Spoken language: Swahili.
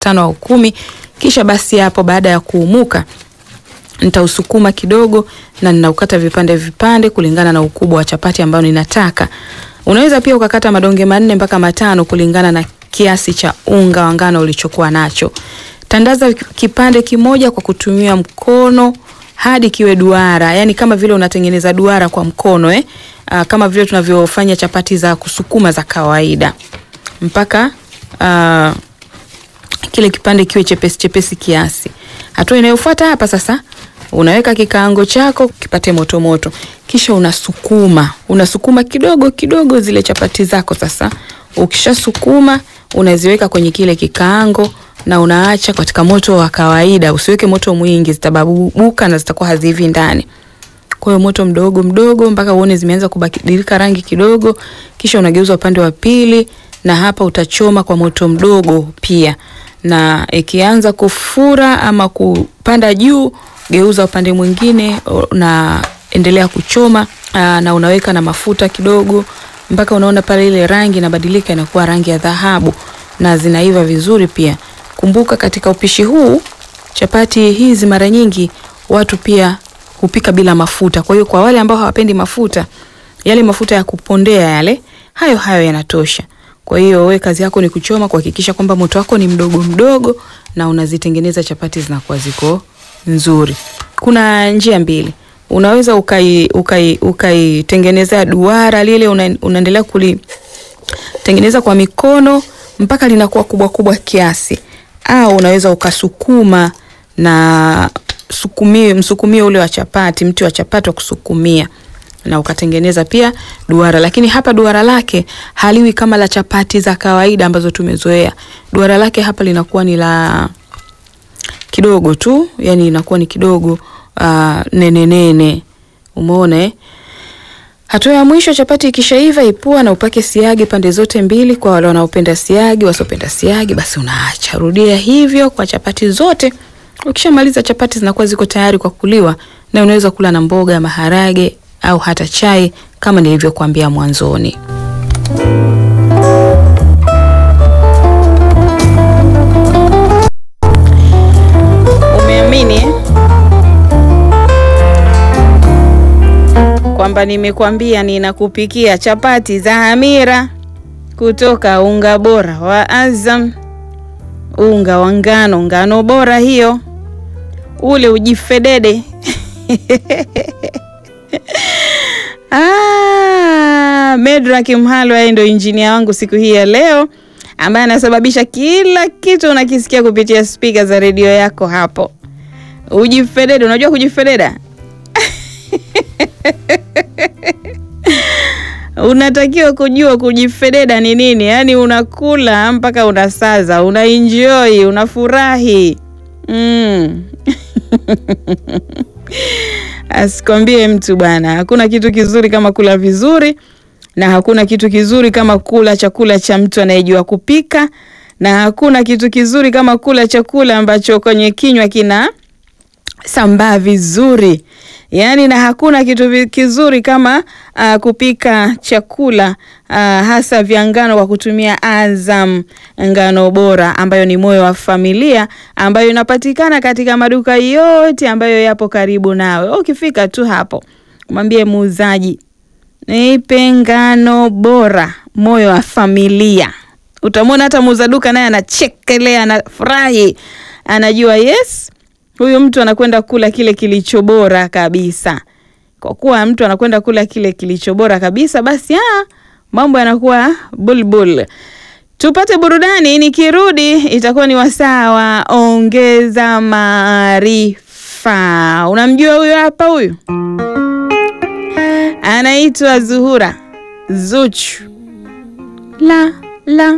tano au kumi. Kisha basi hapo baada ya kuumuka nitausukuma kidogo na ninaukata vipande vipande kulingana na ukubwa wa chapati ambayo ninataka. Unaweza pia ukakata madonge manne mpaka matano kulingana na kiasi cha unga wa ngano ulichokuwa nacho. Tandaza kipande kimoja kwa kutumia mkono hadi kiwe duara, yani kama vile unatengeneza duara kwa mkono eh? Aa, kama vile tunavyofanya chapati za kusukuma za kawaida mpaka aa, kile kipande kiwe chepesi chepesi kiasi. Hatua inayofuata hapa sasa, unaweka kikaango chako kipate moto moto, kisha unasukuma unasukuma kidogo kidogo zile chapati zako. Sasa ukishasukuma unaziweka kwenye kile kikaango na unaacha katika moto wa kawaida, usiweke moto mwingi, zitababuka na zitakuwa hazivi ndani. Kwa hiyo moto mdogo mdogo mpaka uone zimeanza kubadilika rangi kidogo, kisha unageuza upande wa pili, na hapa utachoma kwa moto mdogo pia, na ikianza kufura ama kupanda juu, geuza upande mwingine na endelea kuchoma aa, na unaweka na mafuta kidogo mpaka unaona pale ile rangi inabadilika inakuwa rangi ya dhahabu na zinaiva vizuri pia. Kumbuka katika upishi huu chapati hizi mara nyingi watu pia hupika bila mafuta. Kwa hiyo kwa wale ambao hawapendi mafuta, yale mafuta ya kupondea yale, hayo hayo yanatosha. Kwa hiyo we kazi yako ni kuchoma, kuhakikisha kwamba moto wako ni mdogo mdogo na unazitengeneza chapati zinakuwa ziko nzuri. Kuna njia mbili. Unaweza ukai ukai ukaitengeneza duara lile una, unaendelea kulitengeneza kwa mikono mpaka linakuwa kubwa kubwa kiasi, au unaweza ukasukuma na sukumie msukumio ule wa chapati, mti wa chapati wa kusukumia na ukatengeneza pia duara, lakini hapa duara lake haliwi kama la chapati za kawaida ambazo tumezoea. Duara lake hapa linakuwa ni la kidogo tu, yani inakuwa ni kidogo uh, nene nene. Umeona eh? Hatua ya mwisho, chapati ikishaiva, ipua na upake siagi pande zote mbili. Kwa wale wanaopenda siagi, wasiopenda siagi, basi unaacha. Rudia hivyo kwa chapati zote. Ukishamaliza, chapati zinakuwa ziko tayari kwa kuliwa, na unaweza kula na mboga, maharage au hata chai kama nilivyokuambia mwanzoni. Umeamini kwamba nimekwambia ninakupikia chapati za hamira kutoka unga bora wa Azam, unga wa ngano, ngano bora hiyo, ule ujifedede Ah, Medrak Mhalo yeye ndio injinia wangu siku hii ya leo, ambaye anasababisha kila kitu unakisikia kupitia spika za redio yako hapo. Ujifedede, unajua kujifededa? Unatakiwa kujua kujifededa ni nini, yaani unakula mpaka unasaza, unaenjoy, unafurahi mm. Asikwambie mtu bwana, hakuna kitu kizuri kama kula vizuri, na hakuna kitu kizuri kama kula chakula cha mtu anayejua kupika, na hakuna kitu kizuri kama kula chakula ambacho kwenye kinywa kina sambaa vizuri. Yaani, na hakuna kitu kizuri kama uh, kupika chakula uh, hasa vya ngano kwa kutumia Azam ngano bora, ambayo ni moyo wa familia, ambayo inapatikana katika maduka yote ambayo yapo karibu nawe. Ukifika tu hapo, mwambie muuzaji, nipe ngano bora, moyo wa familia. Utamwona hata muuza duka naye anachekelea, anafurahi, anajua yes huyu mtu anakwenda kula kile kilicho bora kabisa. Kwa kuwa mtu anakwenda kula kile kilicho bora kabisa, basi ah, mambo yanakuwa bulbul. Tupate burudani, nikirudi itakuwa ni wasaa wa ongeza maarifa. Unamjua huyu hapa, huyu anaitwa Zuhura Zuchu la la